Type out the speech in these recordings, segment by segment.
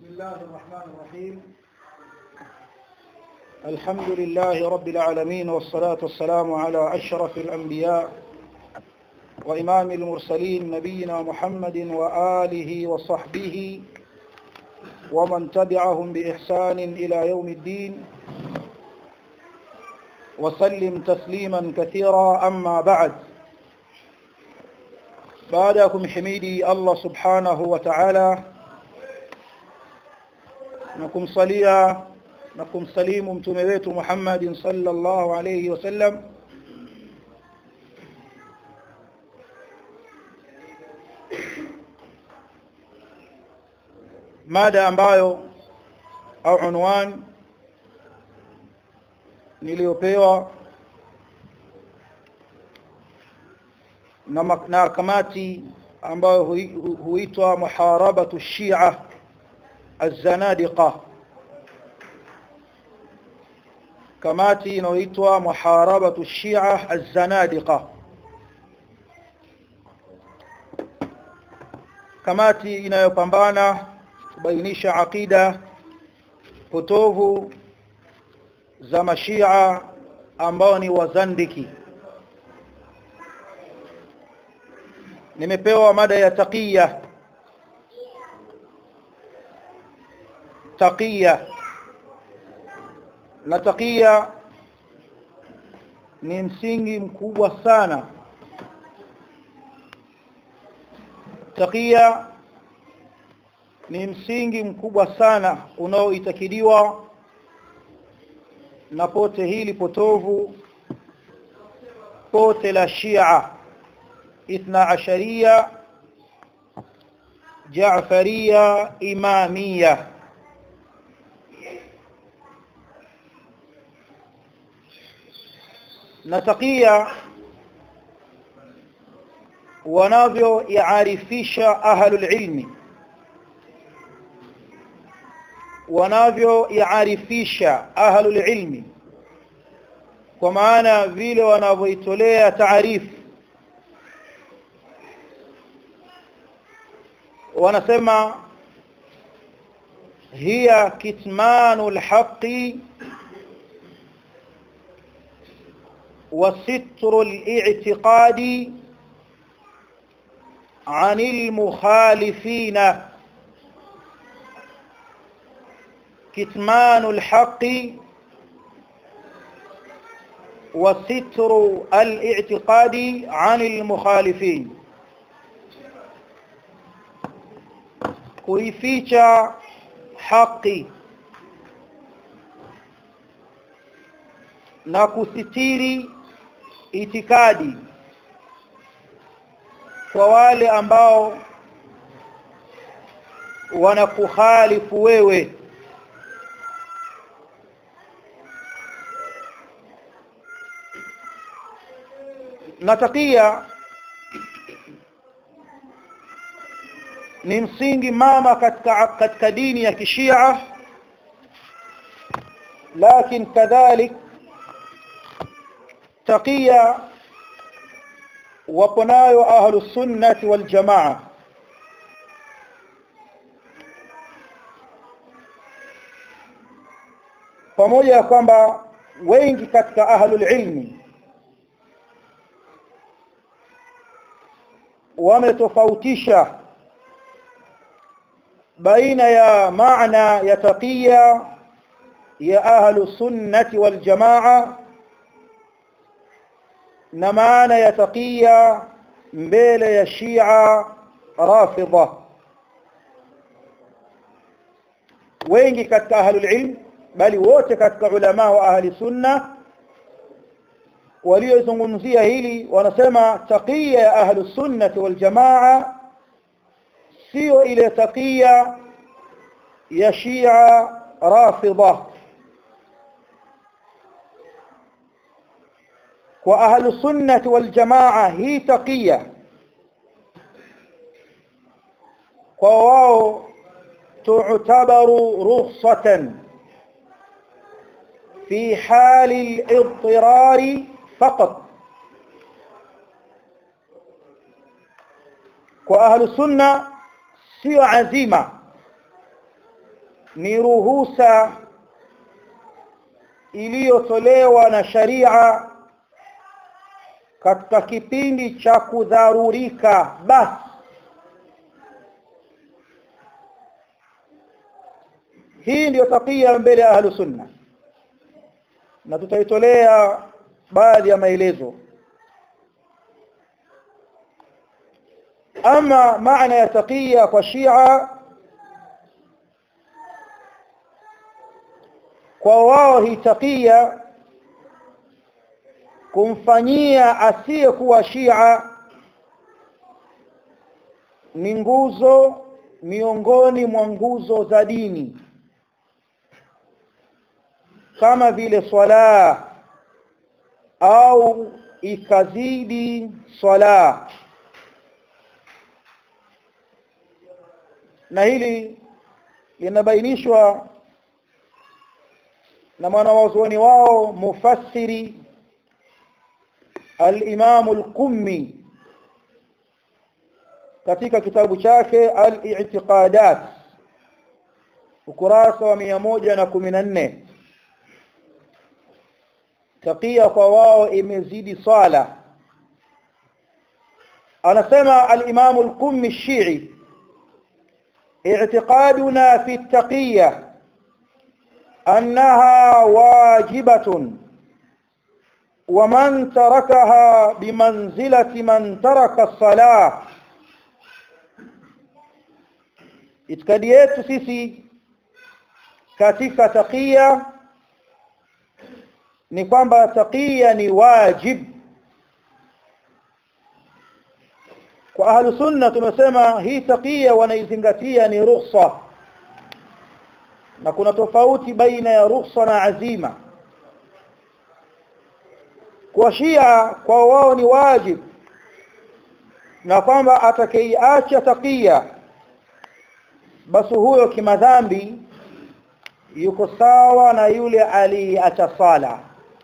بسم الله الرحمن الرحيم الحمد لله رب العالمين والصلاة والسلام على أشرف الأنبياء وإمام المرسلين نبينا محمد وآله وصحبه ومن تبعهم بإحسان إلى يوم الدين وسلم تسليما كثيرا أما بعد بعدكم حميدي الله سبحانه وتعالى نكم صليا نكم سليم متمويت محمد صلى الله عليه وسلم mada ambayo au unwan niliyopewa na, na kamati ambayo huitwa muharabatu shia الزنادقة kamati inayoitwa muharabatu shia الزنادقة kamati inayopambana kubainisha aqida potovu za mashia ambao ni wazandiki nimepewa mada ya taqiya taqiya na taqiya ni msingi mkubwa sana taqiya ni msingi mkubwa sana unaoitakidiwa na pote hili potovu pote la Shia ithna asharia Jaafaria Imamia na takia wanavyo iarifisha ahlul ilmi wanavyo iarifisha ahlul ilmi kwa maana vile wanavyoitolea taarifu wanasema hiya kitmanu alhaqi وستر الاعتقاد عن المخالفين كتمان الحق وستر الاعتقاد عن المخالفين kuificha haki na kusitiri itikadi kwa wale ambao wanakukhalifu wewe na takia ni msingi mama katika katika dini ya kishia lakini kadhalik taqiya wapo nayo ahlu sunnati wal jamaa pamoja ya kwamba wengi katika ahlul ilmi wametofautisha baina ya maana ya taqiya ya ahlu sunnati wal jamaa na maana ya taqiya mbele ya Shia Rafidha wengi katika ahlul ilm bali wote katika ulama wa ahli sunna waliozungumzia hili wanasema taqiya ya ahli sunnati wal jamaa sio ile taqiya ya Shia Rafidha kwa ahlu sunnati wal jamaa hii taqiya kwa wao tu'tabaru rukhsatan في حال الاضطرار فقط kwa ahlu sunna sio azima ni ruhusa iliyotolewa na sharia katika kipindi cha kudharurika basi hii ndiyo takia mbele ya ahlu sunna na tutaitolea baadhi ya maelezo ama maana ya takia kwa shia kwa wao hii takia kumfanyia asiyekuwa shia ni nguzo miongoni mwa nguzo za dini kama vile swala au ikazidi swala na hili linabainishwa na mwanawazuoni wao mufassiri al-Imam al-Qummi katika kitabu chake al-I'tiqadat ukurasa wa 114 takia kwa wao imezidi swala anasema al-Imam al-Qummi Shii اعتقادنا في التقية أنها واجبة ومن تركها بمنزلة من ترك الصلاة itikadi yetu sisi katika taqiya ni kwamba taqiya ni wajib kwa ahlu sunna tumesema hii taqiya wanaizingatia ni rukhsa na kuna tofauti baina ya rukhsa na azima kwa shia kwa wao ni wajib na kwamba atakayeiacha taqiya basi huyo kimadhambi yuko sawa na yule aliacha sala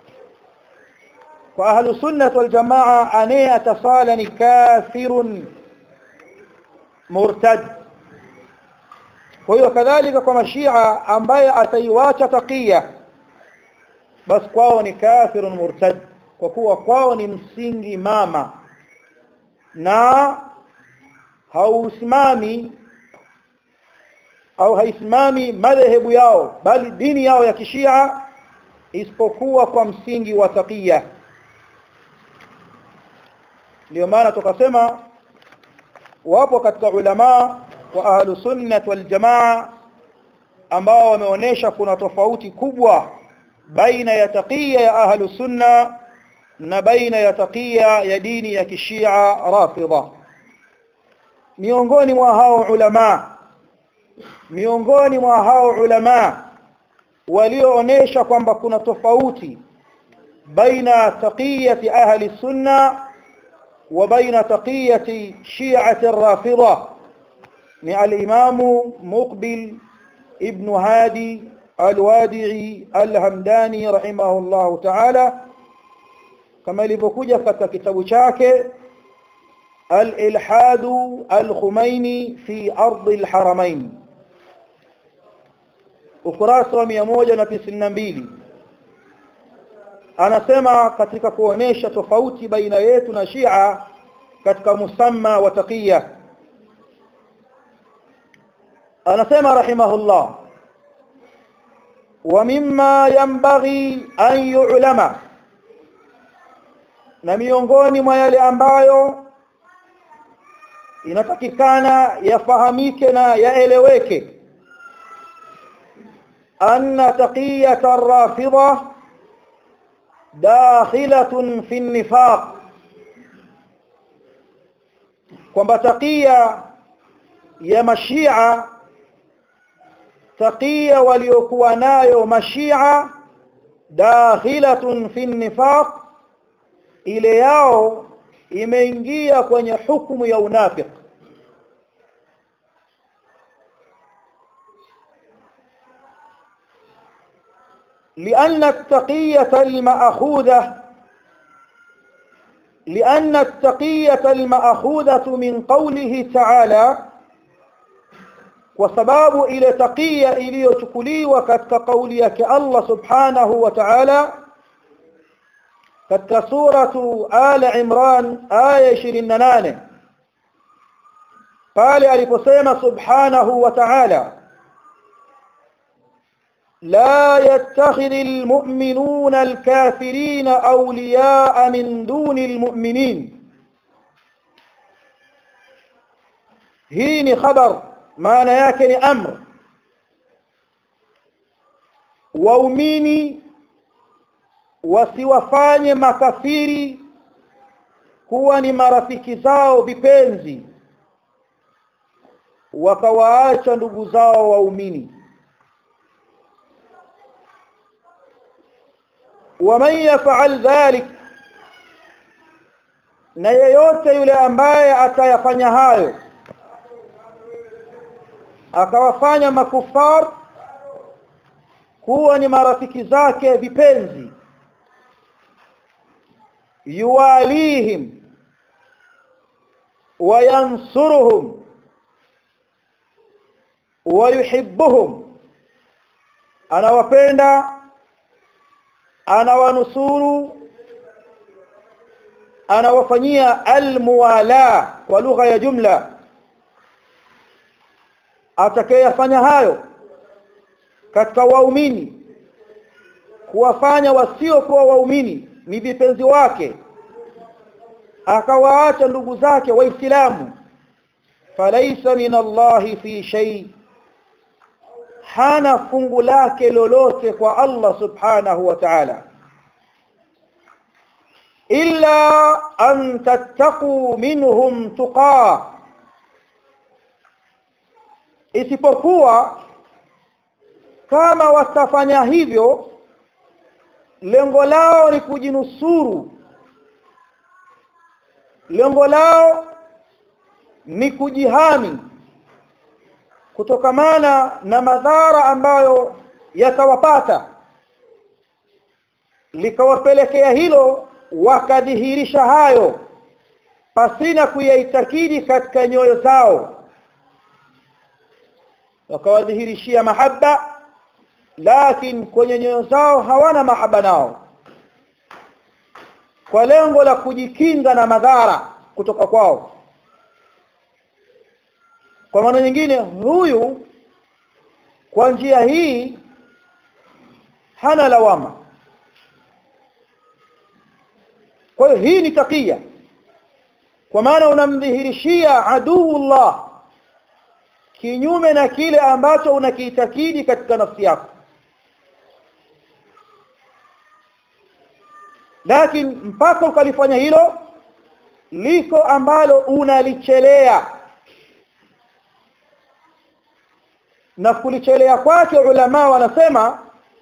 kwa ahlu sunnah wal jamaa anayeacha sala ni kafirun murtad kwa hiyo kadhalika kwa mashia ambaye ataiwacha taqiya basi kwao ni kafirun murtad kwa kuwa kwao ni msingi mama na hausimami au haisimami madhehebu yao bali dini yao ya kishia isipokuwa kwa msingi wa taqiya ndio maana tukasema wapo katika ulama wa ahlu sunnah wal jamaa ambao wameonesha kuna tofauti kubwa baina ya taqiya ya ahlu sunna na baina ya taqiya ya dini ya kishia rafidha miongoni mwa hao ulama miongoni mwa hao ulama walioonesha kwamba kuna tofauti baina taqiyati ahli sunna wa baina taqiyati shi'ati ar-rafidha ni al-imam muqbil ibn hadi al-wadi'i al-hamdani rahimahullah ta'ala kama ilivyokuja katika kitabu chake al-ilhad al-khumaini fi ard al-haramain ukurasa wa 192 anasema katika kuonesha tofauti baina yetu na Shia katika musamma wa taqiya anasema rahimahullah wa mimma yanbaghi an yu'lama na miongoni mwa yale ambayo inatakikana yafahamike na yaeleweke أن تقية الرافضة داخلة في النفاق kwamba takia ya mashia takia waliokuwa nayo mashia dakhilatun fi nifaq ile yao imeingia kwenye hukumu ya unafiki لأن التقية المأخوذة لأن التقية المأخوذة من قوله تعالى kwa sababu ile taqiya iliyochukuliwa katika kauli yake Allah subhanahu wa ta'ala katika suratu ala imran aya 28 pale aliposema subhanahu wa ta'ala لا يتخذ المؤمنون الكافرين أولياء من دون المؤمنين هين خبر maana yake ni amr waumini wasiwafanye makafiri kuwa ni marafiki zao vipenzi wakawaacha ndugu zao waumini waman yafal dhalik na yeyote yule ambaye atayafanya hayo akawafanya makufar kuwa ni marafiki zake vipenzi yuwalihim wayansuruhum wayuhibbuhum anawapenda anawanusuru anawafanyia almuwala kwa lugha ya jumla atakayefanya hayo katika waumini kuwafanya wasiokuwa waumini ni vipenzi wake akawaacha ndugu zake waislamu falaisa min Allahi fi shay hana fungu lake lolote kwa Allah subhanahu wa ta'ala illa an tattaqu minhum tuqaa isipokuwa kama watafanya hivyo lengo lao ni kujinusuru lengo lao ni kujihami kutokamana na madhara ambayo yatawapata likawapelekea hilo wakadhihirisha hayo pasina kuyaitakidi katika nyoyo zao wakawadhihirishia mahaba lakini kwenye nyoyo zao hawana mahaba nao kwa lengo la kujikinga na madhara kutoka kwao kwa maana nyingine huyu kwa njia hii hana lawama kwa hiyo hii ni takia kwa maana unamdhihirishia aduullah kinyume na kile ambacho unakiitakidi katika nafsi yako lakini mpaka ukalifanya hilo liko ambalo unalichelea na kulichelea kwake ulama wanasema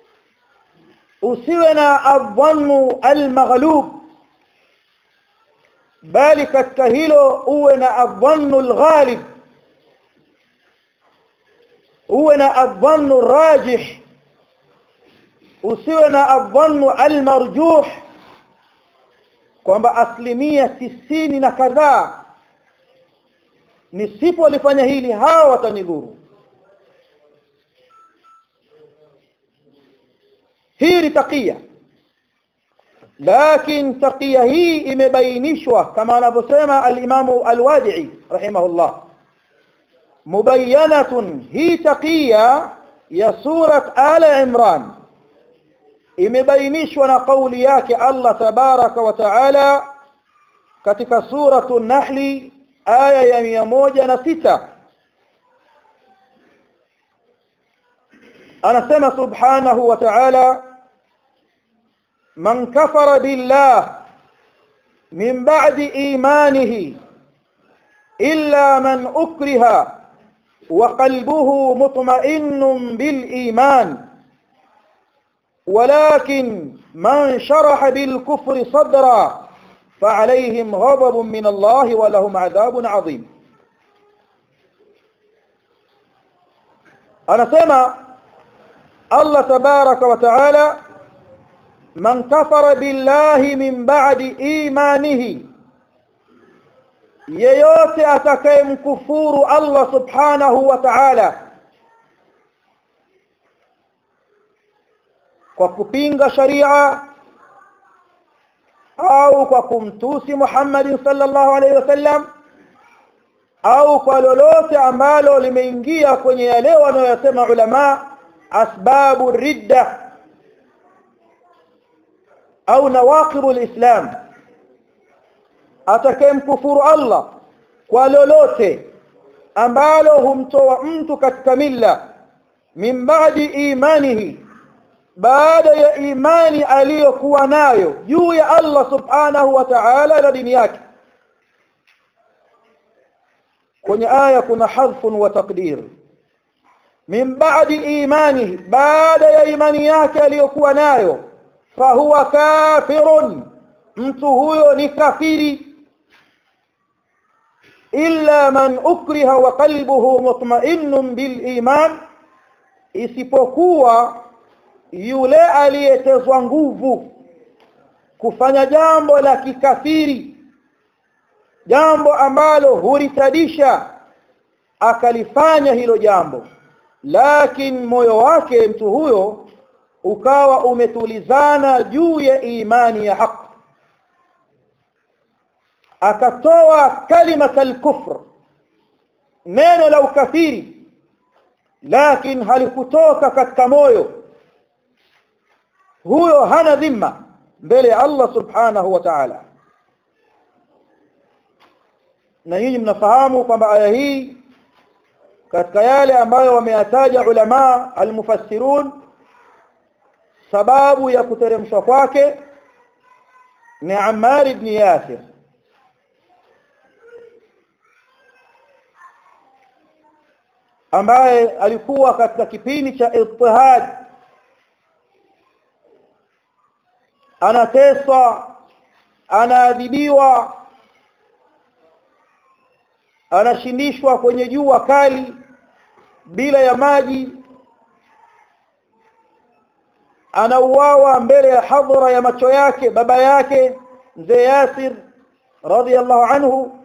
usiwe na adhannu almaghlub bali katika hilo uwe na adhannu alghalib uwe na adhannu rajih usiwe na adhannu almarjuh kwamba asilimia tisini na kadhaa nisipolifanya hili hawa watanidhuru hii ni takia lakin takia hii imebainishwa kama anavyosema alimamu alwadi'i rahimahullah mubayyanatun hii takia ya surat ala imran imebainishwa na kauli yake Allah tabaraka wa taala katika suratu nahli aya ya mia moja na sita anasema subhanahu wa ta'ala man kafara billah min ba'di imanihi illa man ukriha wa qalbuhu mutma'innun bil iman ولكن من شرح بالكفر صدرا فعليهم غضب من الله ولهم عذاب عظيم أنا سمع الله تبارك وتعالى من كفر بالله من بعد إيمانه yeyote atakayemkufuru Allah subhanahu wa ta'ala kwa kupinga sharia au kwa kumtusi Muhammad sallallahu alaihi wasallam au kwa lolote ambalo limeingia kwenye yale wanayosema ulama asbabu ridda au nawaqibu alislam atakayemkufuru Allah kwa lolote ambalo humtoa mtu katika milla min ba'di imanihi baada ya imani aliyokuwa nayo juu ya Allah subhanahu wa ta'ala na dini yake kwenye aya kuna hadfun wa taqdir min ba'di imanihi baada ya imani yake aliyokuwa nayo fahuwa kafirun mtu huyo ni kafiri illa man ukriha wa qalbuhu mutma'innun bil iman isipokuwa yule aliyetezwa nguvu kufanya jambo la kikafiri jambo ambalo huritadisha akalifanya hilo jambo lakini moyo wake mtu huyo ukawa umetulizana juu ya imani ya haki akatoa kalimata al-kufr neno la ukafiri lakini halikutoka katika moyo huyo hana dhima mbele ya Allah subhanahu wa ta'ala na nyinyi mnafahamu kwamba aya hii katika yale ambayo wameyataja ulama almufassirun sababu ya kuteremshwa kwake ni Ammar ibn Yasir ambaye alikuwa katika kipindi cha ittihad anateswa anaadhibiwa anashindishwa kwenye jua kali bila ya maji anauawa mbele ya hadhara ya macho yake baba yake mzee Yasir radhiallahu anhu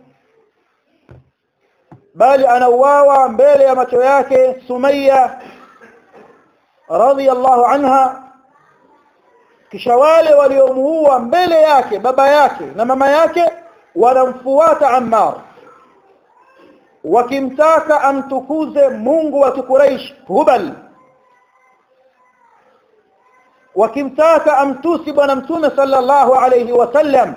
bali anauawa mbele ya macho yake Sumayya radhiallahu anha kisha wale waliomuua mbele yake baba yake na mama yake wanamfuata Ammar wakimtaka amtukuze Mungu wa Quraysh Hubal wakimtaka amtusi bwana mtume sallallahu alayhi wasallam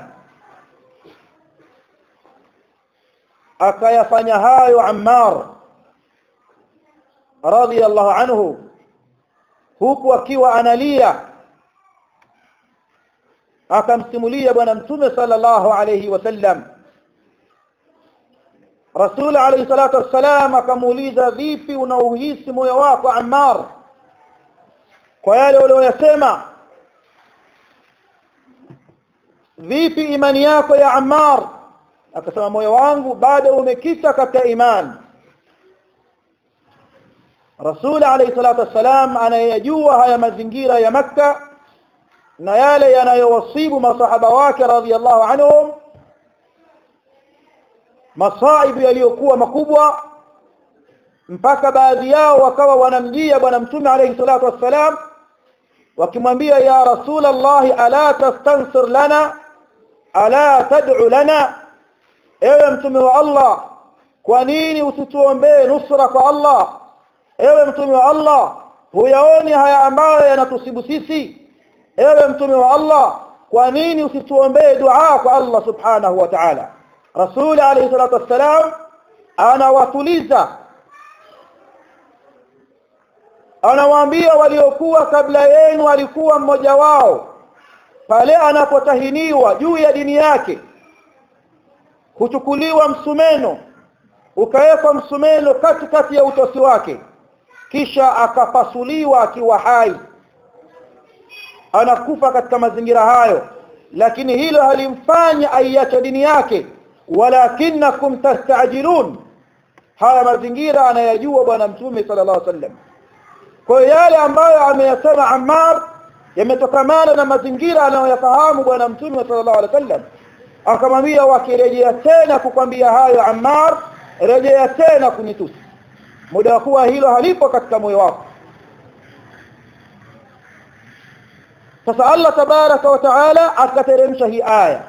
akayafanya hayo Ammar radiyallahu anhu huku akiwa analia akamsimulia bwana mtume sallallahu alayhi wasallam Rasul alayhi salatu wassalam akamuuliza vipi unauhisi moyo wako Ammar kwa yale uliyosema vipi imani yako ya Ammar akasema moyo wangu bado umekita katika imani Rasul alayhi salatu wassalam anayajua haya mazingira ya Makka na yale yanayowasibu masahaba wake radhiallahu anhum masaibu yaliyokuwa makubwa mpaka baadhi yao wakawa wanamjia bwana mtume alayhi salatu wassalam wakimwambia ya rasul allah ala tastansir lana ala tad'u lana ewe mtume wa allah kwa nini usituombee nusra kwa allah ewe mtume wa allah huyaoni haya ambayo yanatusibu sisi ewe mtume wa allah kwa nini usituombee dua kwa allah subhanahu wa ta'ala rasul alayhi salatu wassalam anawatuliza anawaambia waliokuwa kabla yenu alikuwa mmoja wao pale anapotahiniwa juu ya dini yake huchukuliwa msumeno ukawekwa msumeno katikati ya utosi wake kisha akapasuliwa akiwa hai anakufa katika mazingira hayo lakini hilo halimfanya aiache dini yake walakinakum tastajilun haya mazingira anayajua bwana mtume sallallahu alaihi wasallam kwa yale ambayo ameyasema Ammar yametokamana na mazingira anayoyafahamu bwana mtume sallallahu alaihi wasallam akamwambia wakirejea tena kukwambia hayo Ammar rejea tena kunitusi muda wa kuwa hilo halipo katika moyo wako sasa Allah tabaraka wa taala akateremsha hii aya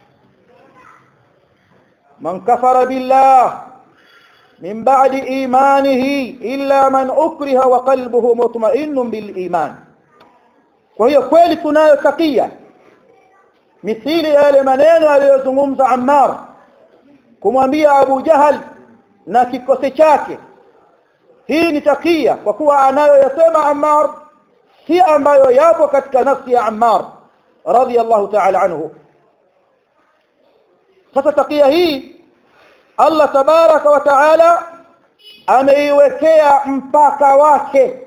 man kafara billah min ba'di imanihi illa man ukriha wa qalbuhu mutma'innun bil iman kwa hiyo kweli tunayo takia mithili yale maneno aliyozungumza Ammar kumwambia Abu Jahal na kikosi chake hii ni takia kwa kuwa anayoyasema Ammar si ambayo yapo katika nafsi ya Ammar radiyallahu ta'ala anhu sasa takia hii Allah tabaraka wa taala ameiwekea mpaka wake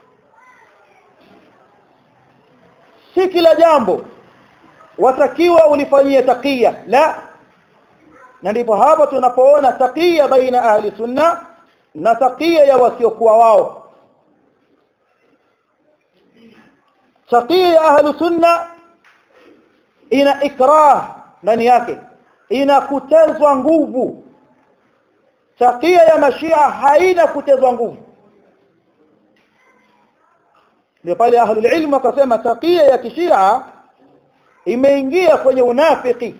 si kila jambo watakiwa ulifanyie takia la na ndipo hapo tunapoona takia baina ahli sunna na takia ya wasiokuwa wao takia ya ahli sunna ina ikrah ndani yake ina kutezwa nguvu takia ya mashia haina kutezwa nguvu ndio pale ahlul ilm wakasema takia ya kishia imeingia kwenye unafiki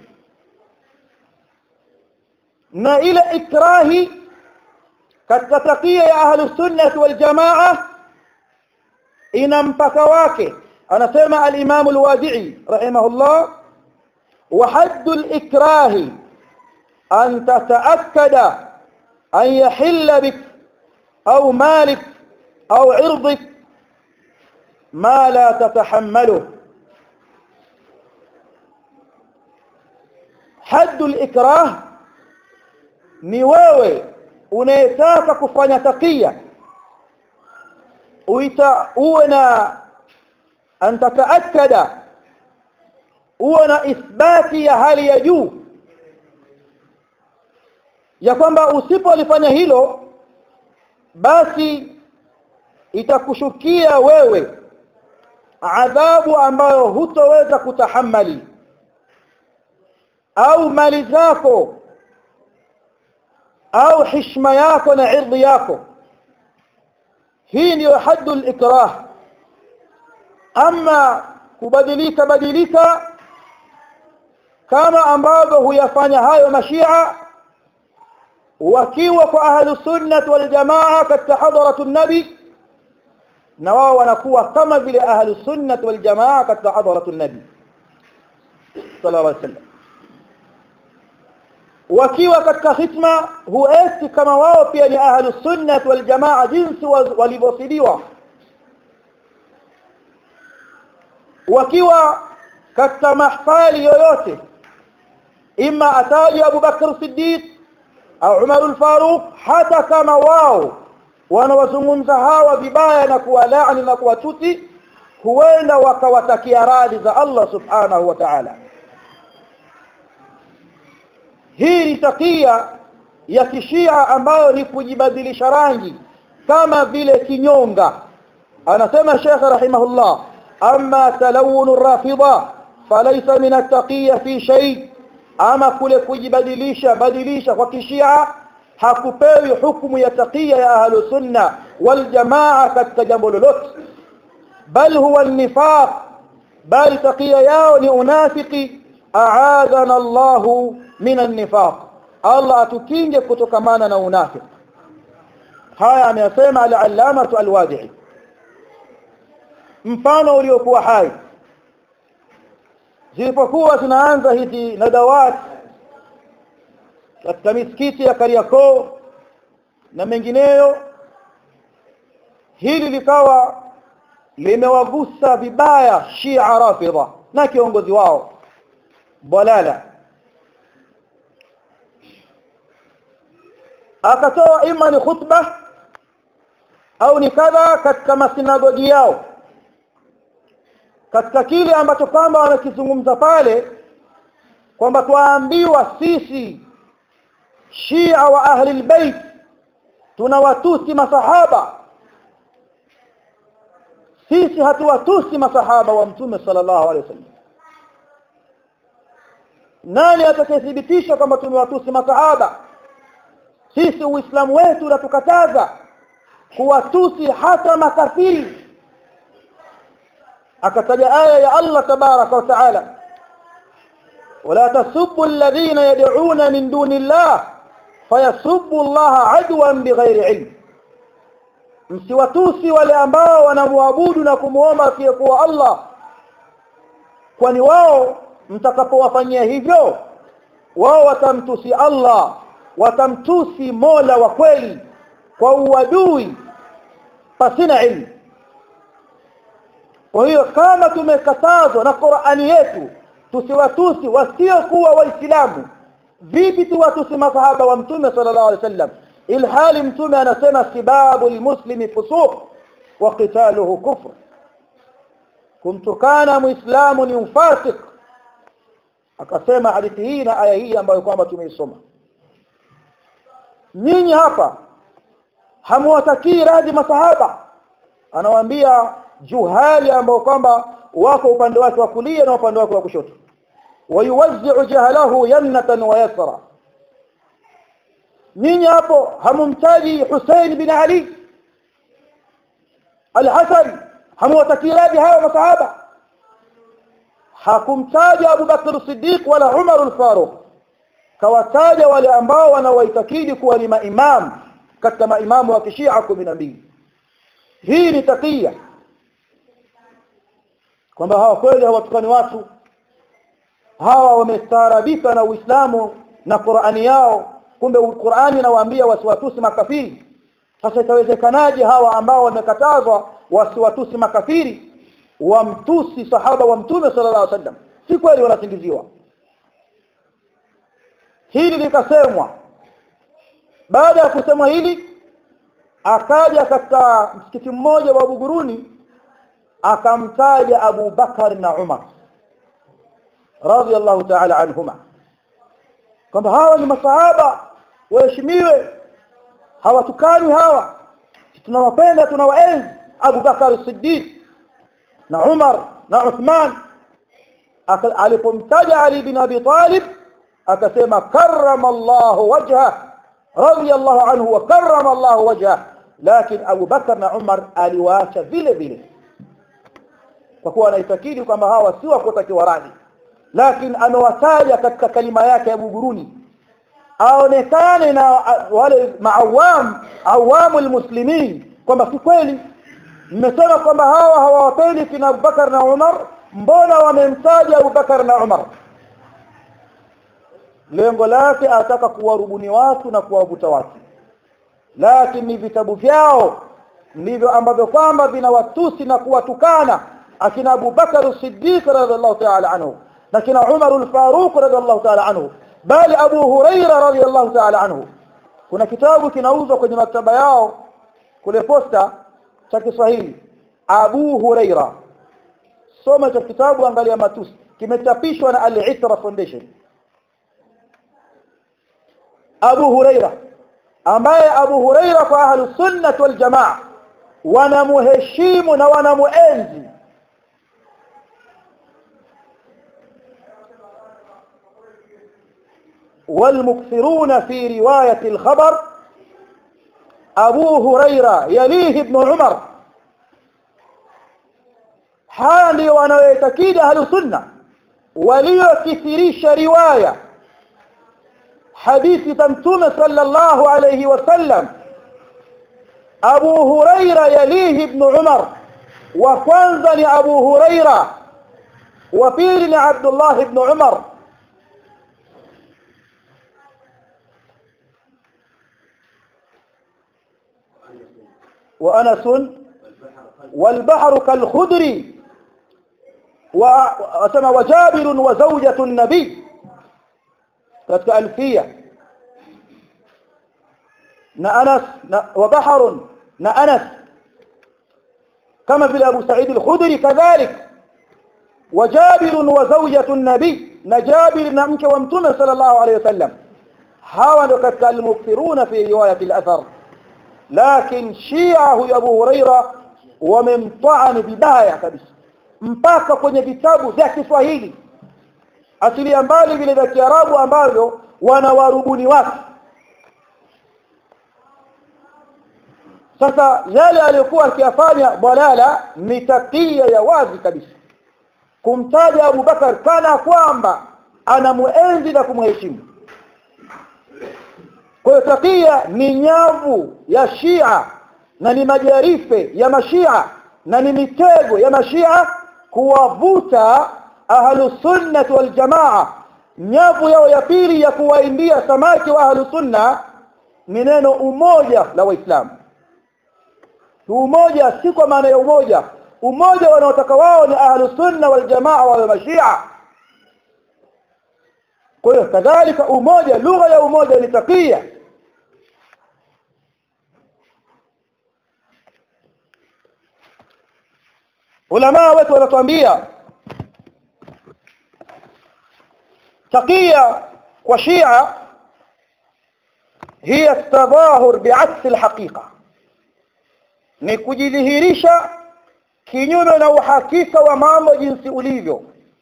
na ile ikrahi katika takia ya ahlus sunnah wal jamaa ina mpaka wake anasema al-imam al-wadi'i rahimahullah wa hadd al-ikrah an tataakkada an yahilla bik au malik au irdik ma la tatahammaluhu haddul ikrah ni wewe unayetaka kufanya takia uita uwe na an tataakkada uwe na ithbati ya hali ya juu ya kwamba usipolifanya hilo basi itakushukia wewe adhabu ambayo hutoweza kutahammali au mali zako au heshima yako na irdhi yako hii ndio haddul ikrah ama kubadilika badilika kama ambavyo huyafanya hayo mashia wakiwa kwa ahlu sunnah wal jamaa katika hadaratu nabi na wao wanakuwa kama vile ahlu sunnah wal jamaa katika hadaratu nabi sallallahu alaihi wasallam wakiwa katika hitma huesi kama wao pia ni ahlu sunnah wal jamaa jinsi walivyosidiwa wakiwa katika mahfali yoyote ima ataji Abu Bakr Siddiq au Umar al-Faruq hata kama wao wanawazungumza hawa vibaya na kuwalaani na kuwatuti huenda wakawatakia radhi za Allah subhanahu wa ta'ala hii ni takia ya kishia ambayo ni kujibadilisha rangi kama vile kinyonga anasema Sheikh rahimahullah amma talawun rafida falaysa min at-taqiyya fi shay ama kule kujibadilisha badilisha kwa kishia hakupewi hukumu ya taqiya ya ahlu sunna wal jamaa katika jambo lolote bal huwa an-nifaq bal taqiya yao ni unafiki a'adana Allahu min an-nifaq Allah atukinge kutokamana na unafiki haya ameyasema al-allama al-wadi'i mfano uliokuwa hai zilipokuwa zinaanza hizi nadawat katika misikiti ya Kariakoo na mengineyo hili likawa limewagusa vibaya Shia Rafidha na kiongozi wao Balala akatoa ima ni khutba au ni kadha katika masinagogi yao katika kile ambacho kwamba wanakizungumza pale kwamba twaambiwa sisi Shia wa ahli albayt tunawatusi masahaba sisi hatuwatusi masahaba wa mtume sallallahu alaihi wasallam nani atakayethibitisha kwamba tumewatusi masahaba sisi uislamu wetu unatukataza kuwatusi hata makafiri akataja aya ya Allah tabaraka wa taala ولا تسبوا الذين يدعون من دون الله فيسبوا الله عدوا بغير علم msiwatusi wale ambao wanamwabudu na kumwomba asiyekuwa Allah kwani wao mtakapowafanyia hivyo wao watamtusi Allah watamtusi Mola wa kweli kwa uadui pasina ilmu kwa hiyo kama tumekatazwa na Qur'ani yetu tusiwatusi wasiokuwa waislamu vipi tuwatusi masahaba wa mtume sallallahu alaihi wasallam ilhali mtume anasema sibabu almuslimi fusuq wa qitaluhu kufr kumtukana muislamu ni ufasik akasema hadithi hii na aya hii ambayo kwamba tumeisoma nyinyi hapa hamwatakii radhi masahaba anawaambia juhali ambao kwamba wako upande wake wa kulia na upande wake wa kushoto wayuwazzi'u jahlahu yamnatan wa yasra nyinyi hapo hamumtaji Hussein bin Ali Al-Hasan hamwatakii radhi hawa masahaba hakumtaja Abu Bakr Siddiq wala Umar al-Faruq kawataja wale ambao wanawaitakidi kuwa ni maimam katika maimamu wa kishia 12 hii ni takia kwamba hawa kweli hawatukani watu hawa wamestaarabika na Uislamu na Qur'ani yao kumbe Qur'ani inawaambia wasiwatusi makafiri sasa itawezekanaje hawa ambao wamekatazwa wasiwatusi makafiri wamtusi sahaba wa mtume sallallahu alaihi wasallam si kweli wanasingiziwa hili likasemwa baada ya kusema hili akaja katika msikiti mmoja wa Buguruni akamtaja Abu Bakar na Umar radiyallahu ta'ala anhuma kwamba hawa ni masahaba waheshimiwe hawatukani hawa tunawapenda tunawaenzi Abu Bakar Siddiq na Umar na Uthman alipomtaja Ali bin Abi Talib akasema karrama Allah wajha radiyallahu anhu wa karrama Allah wajha lakini Abu Bakar na Umar aliwaacha vile vile kwa kuwa anaitakidi kwamba hawa si wa kutakiwa radhi lakini amewataja katika kalima yake ya Buguruni aonekane na wale maawam awamul muslimin kwamba si kweli mmesema kwamba hawa hawawapendi kina Abubakar na Umar mbona wamemtaja Abubakar na Umar lengo lake ataka kuwarubuni watu na kuwavuta watu lakini vitabu vyao ndivyo ambavyo kwamba vinawatusi na kuwatukana akina Abu Bakar Siddiq radhiallahu ta'ala anhu na kina Umar al-Faruq radhiallahu ta'ala anhu bali Abu Huraira radhiallahu ta'ala anhu kuna kitabu kinauzwa kwenye maktaba yao kule posta cha Kiswahili Abu Huraira soma cha kitabu angalia matusi kimechapishwa na Al-Itra Foundation Abu Huraira ambaye Abu Huraira kwa ahlus sunnah wal jamaa wanamuheshimu na wanamuenzi والمكثرون في رواية الخبر أبو هريرة يليه ابن عمر حالي وانا يتكيد أهل السنة وليكثريش رواية حديث تمتم صلى الله عليه وسلم أبو هريرة يليه ابن عمر وكwanza أبو هريرة وبيل عبد الله بن عمر وأنس والبحر كالخدر وسمى وجابر وزوجة النبي katika alfia na Anas na وبحر na Anas kama vile Abu Sa'id al-Khudri kadhalik وجابر وزوجة النبي na Jabir na mke wa Mtume sallallahu alayhi wasallam hawa ndio katika al-mukthiruna fi riwayat al-athar lakini Shia huyu Abu Huraira wamemtaani vibaya kabisa mpaka kwenye vitabu vya Kiswahili asilia mbali vile vya Kiarabu ambavyo wanawarubuni watu sasa yale aliyokuwa akiyafanya dalala ni takia ya wazi kabisa kumtaja Abu Bakar kana kwamba anamuenzi na kumheshimu kwa hiyo takia ni nyavu ya Shia na ni majarife ya mashia na ni mitego ya mashia kuwavuta ahlu sunnah wal jamaa nyavu yao ya pili ya kuwaindia samaki wa ahlu sunna ni neno umoja la waislamu umoja si kwa maana ya umoja umoja wanaotaka wao ni ahlu sunna wal jamaa wa mashia kwa hiyo kadhalika umoja lugha ya umoja ni takia ulama wetu wanatuambia takia kwa shia hiya tadhahur bi'aks alhaqiqa ni kujidhihirisha kinyume na uhakika wa mambo jinsi ulivyo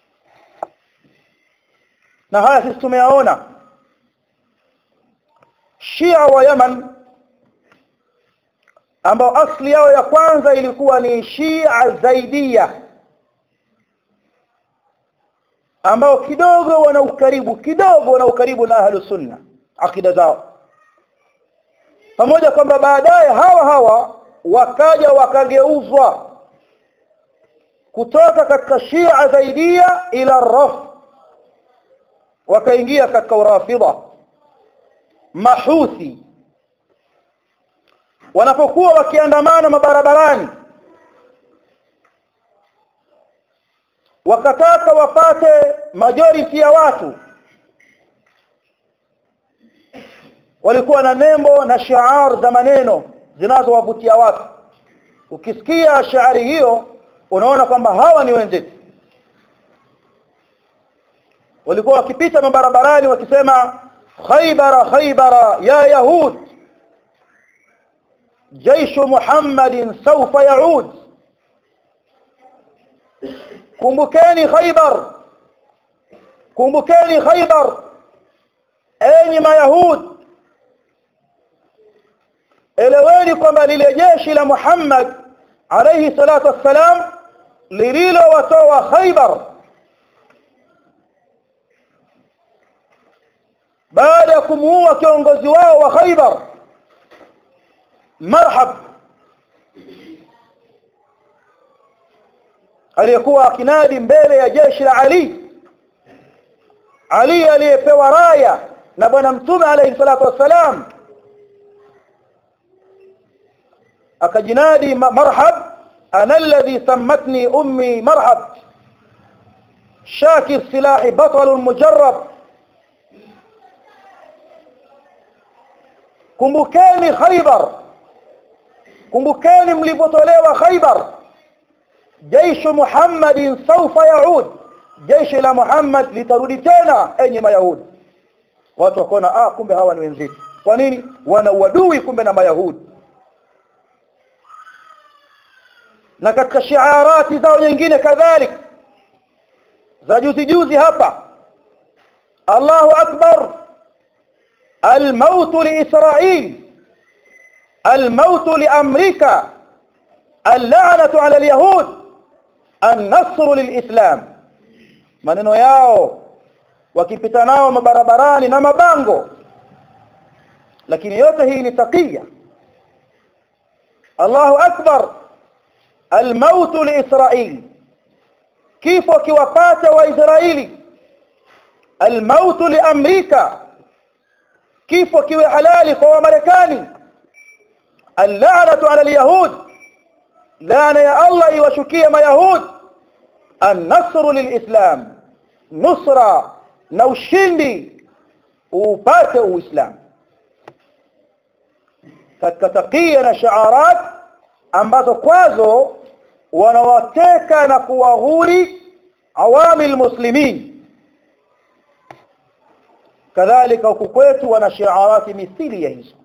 na haya sisi tumeyaona Shia wa Yaman ambao asli yao ya kwanza ilikuwa ni Shia Zaidia ambao kidogo wana ukaribu kidogo wana ukaribu na ahlu sunna akida zao pamoja kwamba baadaye hawa hawa wakaja wakageuzwa kutoka katika Shia Zaidia ila Raf wakaingia katika urafidha mahuthi wanapokuwa wakiandamana mabarabarani wakataka wapate majority ya watu walikuwa na nembo na shiar za maneno zinazowavutia watu ukisikia shaari hiyo unaona kwamba hawa ni wenzetu walikuwa wakipita mabarabarani wakisema khaybara khaybara ya yahud جيش محمد سوف يعود kumbukeni khaybar kumbukeni khaybar enyi mayahud eleweni kwamba lile jeshi la Muhammad alayhi salatu wassalam lililowatoa khaybar baada ya kumuua kiongozi wao wa khaybar marhab aliyekuwa akinadi mbele ya jeshi la Ali Ali aliyepewa raya na bwana mtume alayhi salatu wassalam akajinadi marhab ana alladhi sammatni ummi marhab shaki silahi batal mujarrab kumbukeni khaybar kumbukeni mlipotolewa khaybar جيش محمد سوف يعود jeshi la Muhammad litarudi tena enye mayahudi watu wakaona ah kumbe hawa ni wenzetu kwa nini wana uadui kumbe na mayahudi na katika shiarati zao nyingine kadhalik za juzi juzi hapa Allahu akbar الموت لإسرائيل الموت لأمريكا اللعنة على اليهود النصر للإسلام maneno yao wakipita nao mabarabarani na mabango lakini yote hii ni takia Allahu akbar الموت لإسرائيل kifo kiwapata waisraeli الموت لأمريكا kifo kiwe halali kwa wamarekani اللعنة على اليهود laana ya Allah iwashukie mayahud النصر للإسلام nusra na ushindi upate uislamu katika takia na shaarat ambazo kwazo wanawateka na kuwahuri awamil muslimin kadhalika huku kwetu wana shiarati mithili ya hizo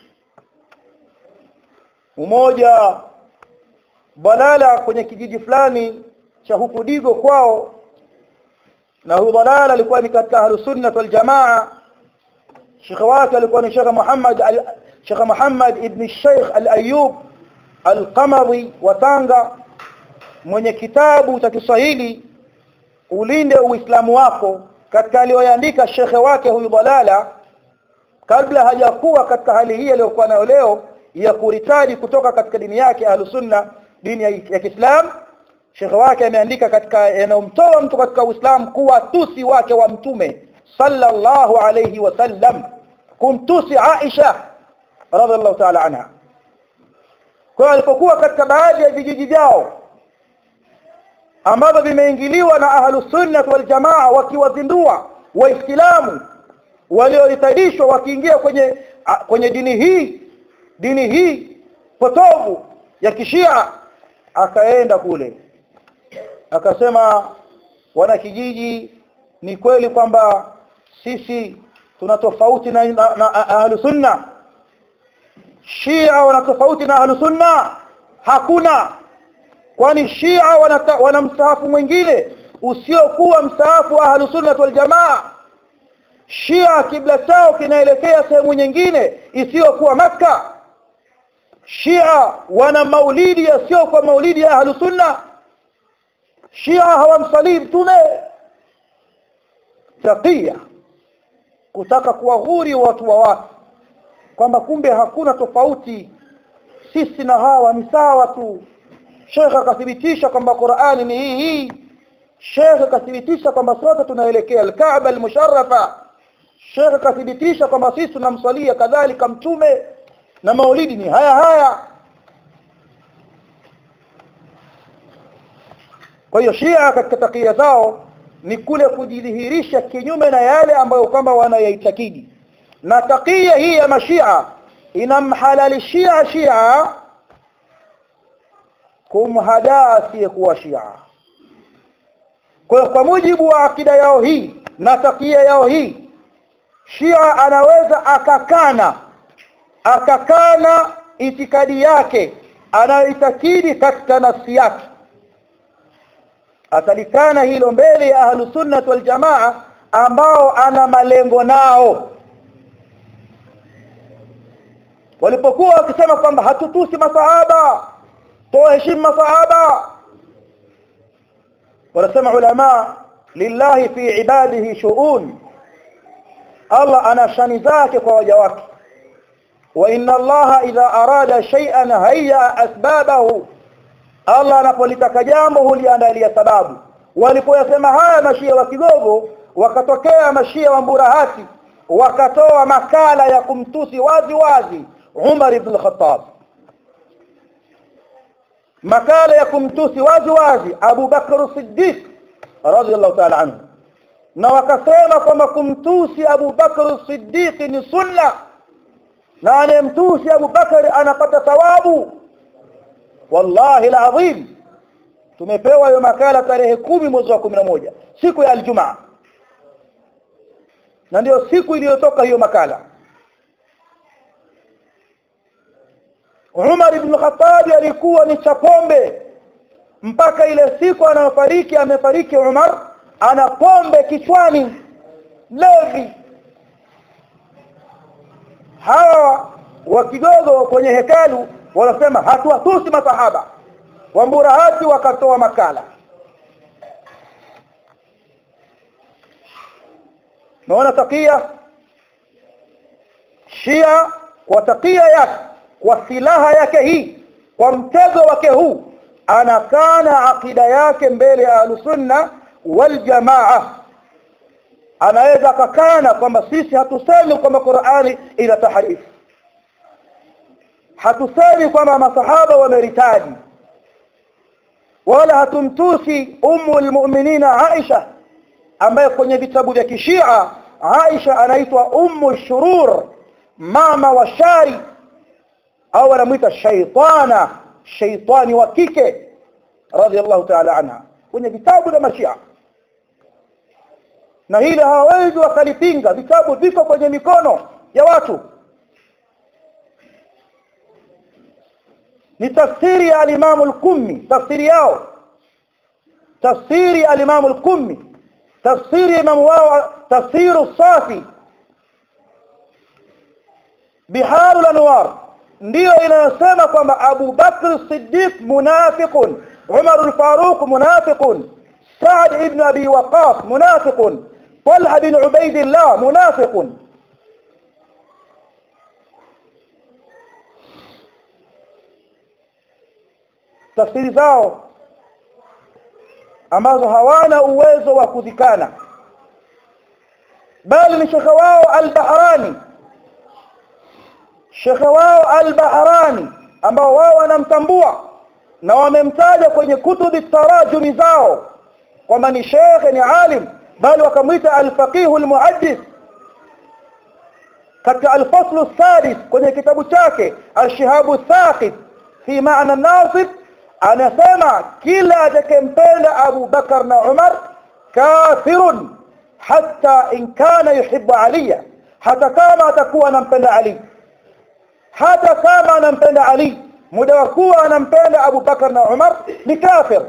mmoja balala kwenye kijiji fulani cha huku Digo kwao na huyu balala alikuwa ni katika ahlus sunnah wal jamaa shekhe wake alikuwa ni shekhe Muhammad Sheikh Muhammad ibn Sheikh Al-Ayyub Al-Qamari wa Tanga mwenye kitabu cha Kiswahili ulinde uislamu wako katika aliyoandika shekhe wake huyu balala kabla hajakuwa katika hali hii aliyokuwa nayo leo ya kuritadi kutoka katika dini yake ahlusunna dini ya, ya Kiislam shekhe wake ameandika katika yanayomtoa mtu katika Uislamu kuwa tusi wake wa mtume sallallahu alayhi wasallam kumtusi Aisha radhiallahu ta'ala anha kwa alipokuwa katika baadhi ya vijiji vyao ambavyo vimeingiliwa na ahlu sunnah wal jamaa wakiwazindua waislamu walioitadishwa wakiingia kwenye kwenye dini hii dini hii potovu ya kishia akaenda kule akasema wana kijiji ni kweli kwamba sisi tuna tofauti na, na, na ahlu sunna shia wana tofauti na ahlu sunna hakuna kwani shia wana, wana mstaafu mwingine usiokuwa mstaafu wa ahlu sunna wal jamaa shia kibla chao kinaelekea sehemu nyingine isiyokuwa maka shia wana maulidi yasiyokuwa maulidi ya ahlu sunna shia hawamsalii mtume takia kutaka kuwaghuri watu wa watu kwamba kumbe hakuna tofauti sisi na hawa ni sawa tu Sheikh akathibitisha kwamba Qur'ani ni hii hii Sheikh akathibitisha kwamba sote tunaelekea al-Kaaba al-musharrafa Sheikh akathibitisha kwamba sisi tunamsalia kadhalika mtume na maulidi ni haya haya kwa hiyo Shia katika takia zao ni kule kujidhihirisha kinyume na yale ambayo kwamba wanayaitakidi na takia hii ya mashia inamhalalishia Shia kumhadaa asiyekuwa Shia kwa kwa mujibu wa akida yao hii na takia yao hii Shia anaweza akakana akakana itikadi yake anayoitakidi katika nafsi yake atalikana hilo mbele ya ahlu sunnah wal jamaa ambao ana malengo nao walipokuwa wakisema kwamba hatutusi masahaba tuheshimu masahaba wanasema ulama lillahi fi ibadihi shu'un Allah ana shani zake kwa waja wake wa inna Allah idha arada shay'an hayya asbabahu Allah anapolitaka jambo huliandalia sababu walipoyasema haya mashia wa kigogo wakatokea mashia wa mburahati wakatoa makala ya kumtusi wazi wazi Umar ibn al-Khattab makala ya kumtusi wazi wazi Abu Bakr as-Siddiq radiyallahu ta'ala anhu na wakasema kwamba kumtusi Abu Bakr as-Siddiq ni sunna na anemtusi Abu Bakr anapata thawabu wallahi alazim tumepewa hiyo makala tarehe kumi mwezi wa moja siku ya aljumaa na ndio siku iliyotoka hiyo makala Umar ibn Khattab alikuwa ni chapombe mpaka ile siku anayofariki amefariki Umar ana pombe kichwani levi hawa wa kidogo kwenye hekalu wanasema hatuwatusi masahaba wamburahati wakatoa makala naona takia shia kwa takia yake kwa silaha yake hii kwa mtego wake huu anakana akida yake mbele ya ahlusunna wal jamaa anaweza akakana kwamba sisi hatusemi kwamba Qur'ani ina taharifu hatusemi kwamba masahaba wameritaji wala hatumtusi ummu almu'minina Aisha ambaye kwenye vitabu vya kishia Aisha anaitwa ummu shurur mama wa shari au anamuita shaitana shaitani wa kike radhiallahu ta'ala anha kwenye vitabu vya mashia na hili hawawezi wakalipinga vitabu viko kwenye mikono ya watu ni tafsiri ya al-Imam al-Qummi tafsiri yao tafsiri al-Imam al-Qummi tafsiri imam wao tafsiru safi biharul anwar ndiyo inayosema kwamba Abu Bakr Siddiq munafiqun Umar al-Faruq munafiqun Sa'd ibn Abi Waqqas munafiqun Talha bin Ubaidillah munafiqun tafsiri zao ambazo hawana uwezo wa kuzikana bali ni shekhe wao al-Bahrani shekhe wao al-Bahrani ambao wao wanamtambua na wamemtaja kwenye kutubi tarajumi zao kwamba ni shekhe ni alim bali wakamwita al-faqih al-muhaddith katika al-fasl as-sadis kwenye kitabu chake al-shihabu thaqib fi ma'na an-nasib anasema kila atakempenda Abu Bakar na Umar kafirun hatta in kana yuhibbu aliya hata kama atakuwa anampenda Ali hata kama anampenda Ali muda wa kuwa anampenda Abu Bakar na Umar ni kafir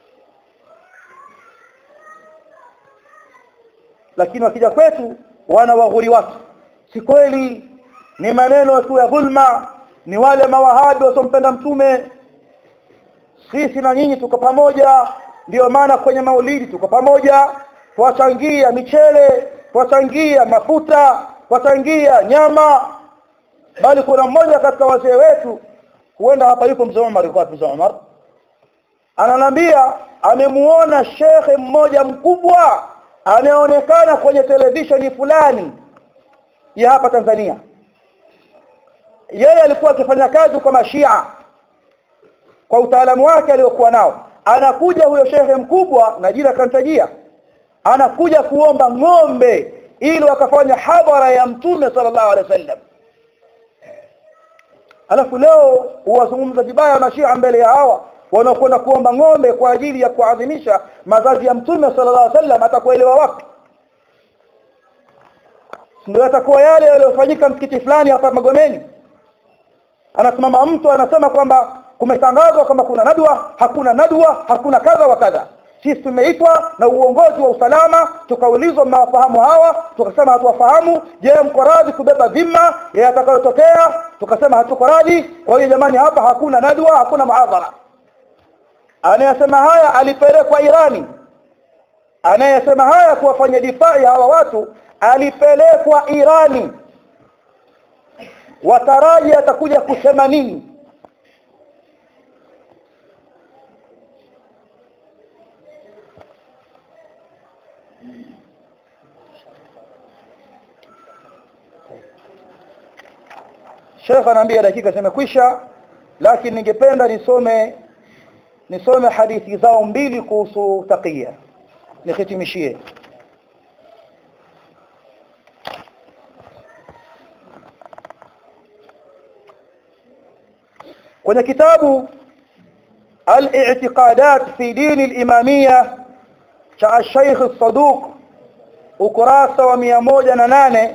lakini wakija kwetu wana waghuri watu si kweli ni maneno tu ya dhulma ni wale mawahabi wasompenda mtume sisi na nyinyi tuko pamoja ndio maana kwenye maulidi tuko pamoja twachangia michele twachangia mafuta twachangia nyama bali kuna mmoja katika wazee wetu huenda hapa yupo mzee Umar yuko mzee Umar ananiambia amemuona shekhe mmoja mkubwa anaonekana kwenye televisheni fulani ya hapa Tanzania yeye alikuwa akifanya kazi kwa mashia kwa utaalamu wake aliokuwa nao anakuja huyo shehe mkubwa na jina kantajia anakuja kuomba ng'ombe ili wakafanya hadhara ya mtume sallallahu alaihi wasallam alafu leo huwazungumza vibaya mashia mbele ya hawa wanaokwenda kuomba ng'ombe kwa ajili ya kuadhimisha mazazi ya mtume sallallahu alaihi wasallam atakuelewa wapi ndio atakuwa yale yaliyofanyika msikiti fulani hapa Magomeni anasimama mtu anasema kwamba kumetangazwa kwamba kuna nadwa hakuna nadwa hakuna kadha wa kadha sisi tumeitwa na uongozi wa usalama tukaulizwa mnawafahamu hawa tukasema hatuwafahamu je mko radhi kubeba dhima ya atakayotokea tukasema hatuko radhi kwa hiyo jamani hapa hakuna nadwa hakuna muadhara anayesema haya alipelekwa Irani anayesema haya kuwafanya difai hawa watu alipelekwa Irani wataraji atakuja kusema nini Sheikh anaambia dakika zimekwisha lakini ningependa nisome nisome hadithi zao mbili kuhusu taqiya nihitimishie kwenye kitabu al-i'tiqadat fi din al-imamiyya cha Sheikh Saduq ukurasa wa 108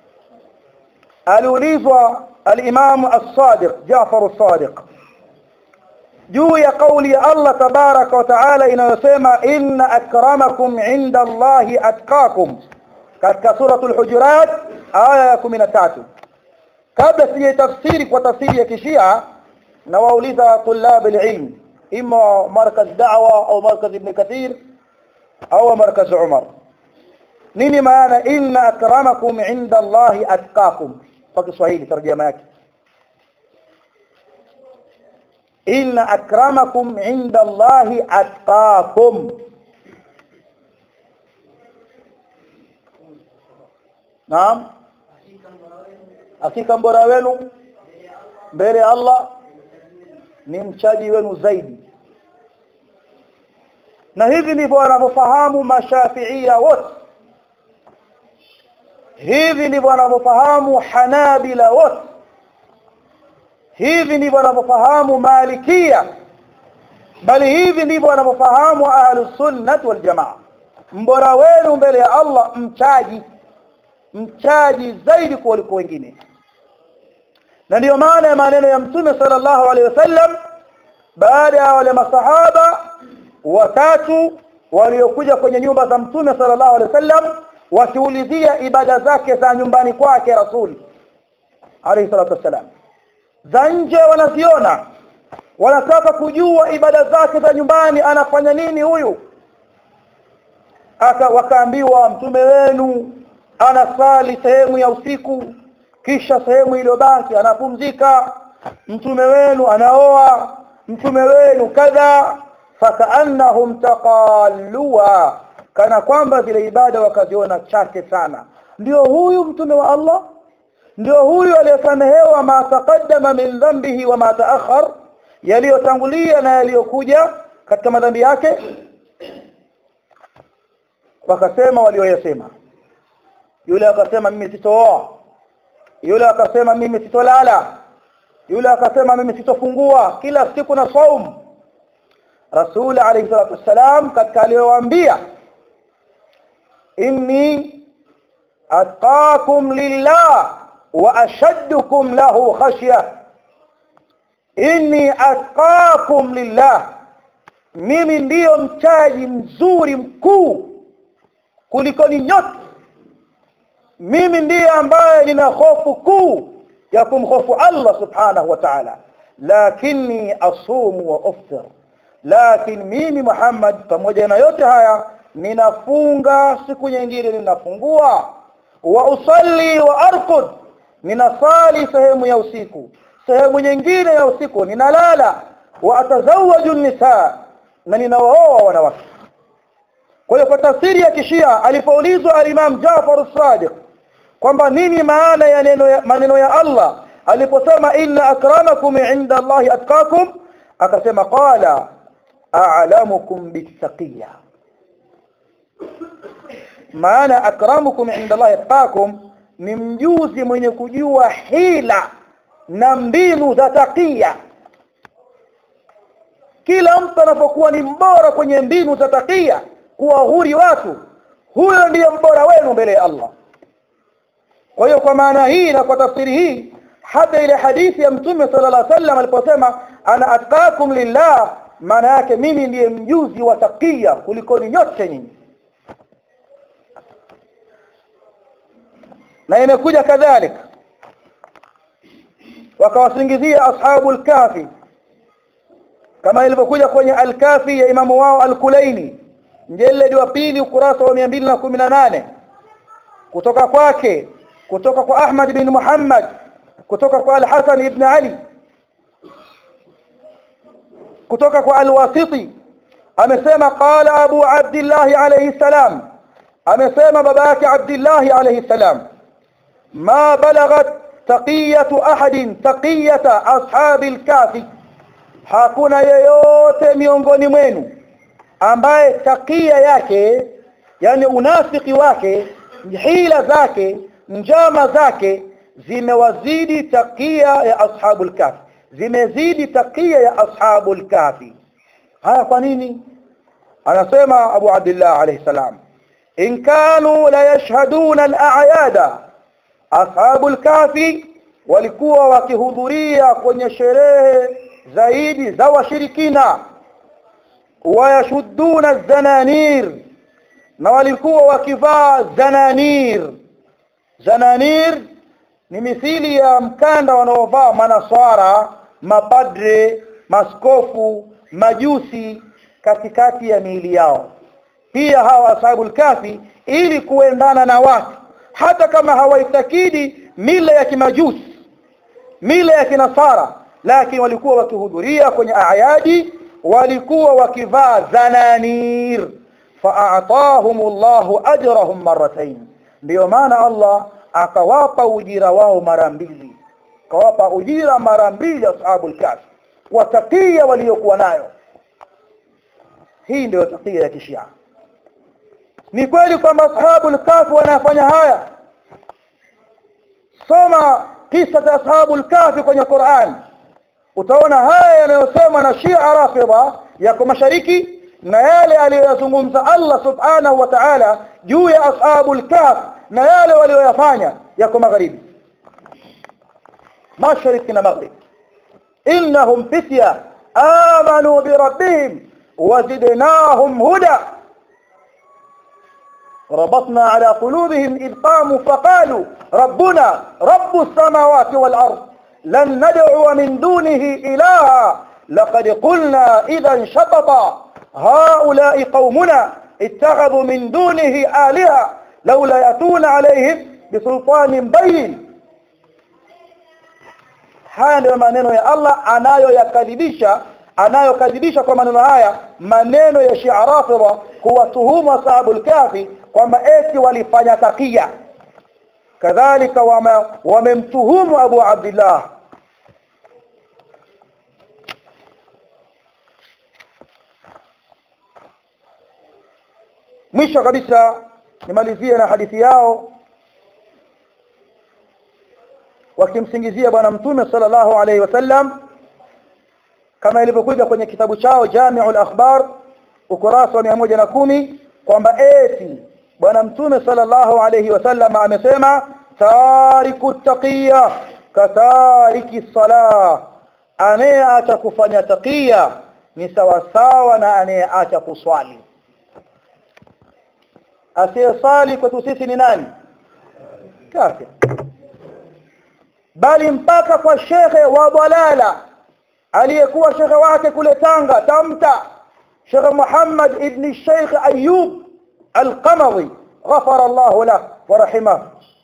aliulizwa al-Imam as-Sadiq Jaafar as-Sadiq juu ya kauli ya Allah tabaraka wa taala inayosema inna akramakum inda Allahi atqakum katika suratul hujurat aya ya 13 kabla sijatafsiri kwa tafsiri ya kishia na wauliza tulab alilm imma markaz da'wa au markaz ibn kathir au markaz umar nini maana inna akramakum inda Allahi atqakum kwa Kiswahili tarjama yake inna akramakum inda Allahi atqakum Naam hakika mbora wenu mbele ya Allah ni mchaji wenu zaidi na hivi ndivyo wanavyofahamu mashafiia wote hivi ndivyo wanavyofahamu hanabila wote hivi ndivyo wanavyofahamu malikia bali hivi ndivyo wanavyofahamu ahlus sunnah wal jamaa mbora wenu mbele ya Allah mchaji mchaji zaidi kuliko wengine na ndiyo maana ya maneno ya mtume sallallahu alaihi wasallam baada ya wale masahaba watatu waliokuja kwenye nyumba za mtume sallallahu alaihi wasallam wakiulizia ibada zake za nyumbani kwake rasuli alayhi salatu wassalam za nje wanaziona wanataka kujua ibada zake za nyumbani anafanya nini huyu aka wakaambiwa mtume wenu anasali sehemu ya usiku kisha sehemu iliyobaki anapumzika mtume wenu anaoa mtume wenu kadha fakaannahum taqalluha kana kwamba zile ibada wakaziona chache sana ndio huyu mtume wa Allah ndio huyu aliyesamehewa ma taqaddama min dhanbihi wa ma ta'akhkhar yaliyotangulia na yaliyokuja katika madhambi yake wakasema walioyasema yule akasema mimi sitooa yule akasema mimi sitolala yule akasema mimi sitofungua kila siku na saum rasul alayhi salatu wassalam katika aliyowaambia inni atqakum lillah wa ashaddukum lahu khashya inni atqakum lillah mimi ndiyo mchaji mzuri mkuu kuliko ni nyote mimi ndiye ambaye nina hofu kuu ya kumhofu Allah subhanahu wa ta'ala lakini asumu wa uftir lakini mimi Muhammad pamoja na yote haya ninafunga siku nyingine ninafungua wa usalli wa arqud ninasali sehemu ya usiku sehemu nyingine ya usiku ninalala wa atazawaju nisa na ninaooa wanawake kwa hiyo kwa tafsiri ya kishia alipoulizwa al-Imam Jafar as-Sadiq kwamba nini maana ya neno ya maneno ya Allah aliposema inna akramakum inda Allahi atqakum akasema qala a'lamukum bis-saqiyya maana akramukum inda Allahi atqakum ni mjuzi mwenye kujua hila na mbinu za takia kila mtu anapokuwa ni mbora kwenye mbinu za takia kuwahuri watu huyo ndiye mbora wenu mbele ya Allah kwa hiyo kwa maana hii na kwa tafsiri hii hata ile hadithi ya mtume sallallahu alaihi wasallam aliposema ana atqakum lillah maana yake mimi ndiye mjuzi wa takia kuliko nyote nyinyi na imekuja kadhalika wakawasingizia ashabu al-kafi kama ilivyokuja kwenye al-kafi ya imamu wao al-kulaini mjeledi wa pili ukurasa wa 218 kutoka kwake kutoka kwa Ahmad bin Muhammad kutoka kwa Al-Hasan ibn Ali kutoka kwa Al-Wasiti amesema qala Abu Abdullah alayhi salam amesema baba yake Abdullah alayhi salam ma balaghat taqiyatu ahadin taqiyata ashabil kafi hakuna yeyote miongoni mwenu ambaye takia yake yani unafiki wake hila zake njama zake zimewazidi takia ya ashabul kafi zimezidi takia ya ashabul kafi haya kwa nini anasema Abu Abdullah alayhi salam in kanu la yashhaduna al-a'yada ashabul kafi walikuwa wakihudhuria kwenye sherehe zaidi za washirikina wayashudduna zananir na walikuwa wakivaa zananir zananir ni mithili ya mkanda wanaovaa manaswara mapadre maskofu majusi katikati ya miili yao pia hawa ashabul kafi ili kuendana na watu hata kama hawaitakidi mila ya kimajusi mila ya kinasara lakini walikuwa wakihudhuria kwenye ayadi walikuwa wakivaa zananir fa'atahum Allahu ajrahum marratayn ndio maana Allah akawapa ujira wao mara mbili akawapa ujira mara mbili ashabul kahf kwa takia waliokuwa nayo hii ndio takia ya kishia ni kweli kwamba ashabul kahf wanafanya haya soma kisa cha ashabul kahf kwenye Qur'an utaona haya yanayosema na Shia Rafidha yako mashariki na yale aliyozungumza Allah subhanahu wa ta'ala juu ya ashabul kahf na yale walioyafanya yako magharibi mashariki na maghrib innahum fitya amanu bi rabbihim wazidnahum huda ربطنا على قلوبهم إذ قاموا فقالوا ربنا رب السماوات والأرض لن ندعو من دونه إلها لقد قلنا إذا شططا هؤلاء قومنا اتخذوا من دونه آلهة لولا يأتون عليهم بسلطان بين haya ndio maneno ya Allah anayoyakadhibisha anayokadhibisha kwa maneno haya maneno ya Shia Rafidha kuwatuhumu ashabul kafi kwamba eti walifanya takia kadhalika wamemtuhumu Abu Abdullah mwisho kabisa nimalizie na hadithi yao wakimsingizia bwana mtume sallallahu alaihi wasallam kama ilivyokuja kwenye kitabu chao Jami'ul Akhbar ukurasa wa 110 kwamba eti bwana mtume sallallahu alaihi wasallam amesema tariku taqiya katariki salah anayeacha kufanya taqiya ni sawa sawa na anayeacha kuswali asiyesali kwetu sisi ni nani kafir bali mpaka kwa shekhe wa dalala aliyekuwa shekhe wake kule Tanga Tamta Sheikh Muhammad ibn Sheikh Ayub Al-Qamari ghafara Allah lahu wa rahimahu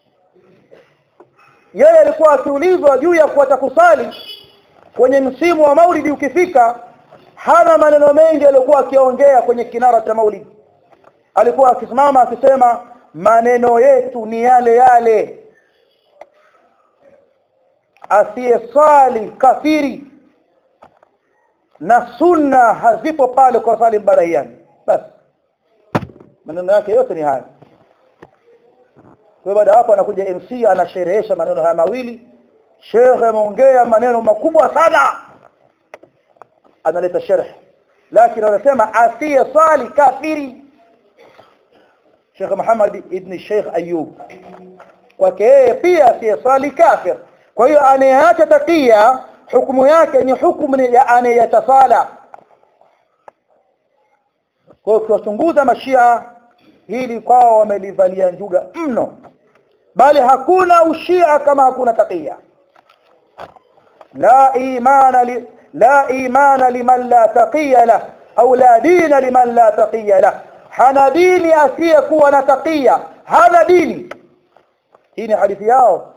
yeye alikuwa akiulizwa juu ya kuacha kusali kwenye msimu wa maulidi ukifika hana maneno mengi alikuwa akiongea kwenye kinara cha maulidi alikuwa akisimama akisema maneno yetu ni yale yale asiyesali kafiri na sunna hazipo pale kwa sali barahiani basi maneno yake yote ni haya kwa baada hapo anakuja MC anasherehesha maneno haya mawili Sheikh ameongea maneno makubwa sana analeta sharh lakini anasema asiyesali kafiri Sheikh Muhammad ibn Sheikh Ayub kwake yeye pia asiyesali kafir kwa hiyo anayeacha takia hukumu yake ni hukumu ya anayetasala kwa ukiwachunguza mashia hili kwao wamelivalia njuga mno bali hakuna ushia kama hakuna takia la imana li, la imana liman la taqiya lah au la dina liman la taqiya lah hana dini asiyekuwa na taqiya hana dini hii ni hadithi yao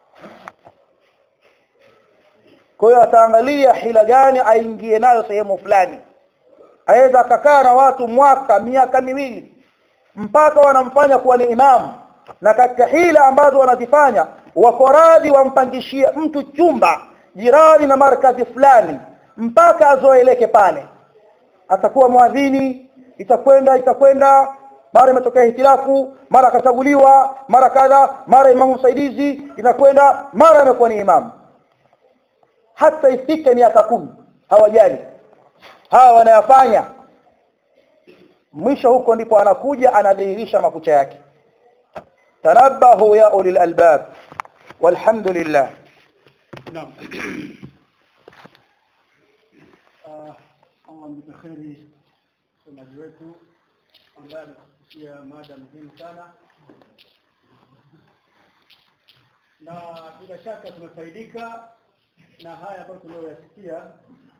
kwa hiyo ataangalia hila gani aingie nayo sehemu fulani aweza akakaa na watu mwaka miaka miwili mpaka wanamfanya kuwa ni imamu na katika hila ambazo wanazifanya wako radhi wampangishie mtu chumba jirani na markazi fulani mpaka azoeleke pale atakuwa mwadhini itakwenda itakwenda mara imetokea hitilafu mara akachaguliwa mara kadha mara imamu msaidizi inakwenda mara amekuwa ni imamu hata ifike miaka kumi hawajali hawa wanayafanya mwisho huko ndipo anakuja anadhihirisha makucha yake tanabahu ya ulil albab walhamdulillah Naam. Ah, Allah mlipe kheri msomaji wetu ambaye ametufikishia mada muhimu sana na bila shaka tumefaidika na haya ambayo tuliyoyasikia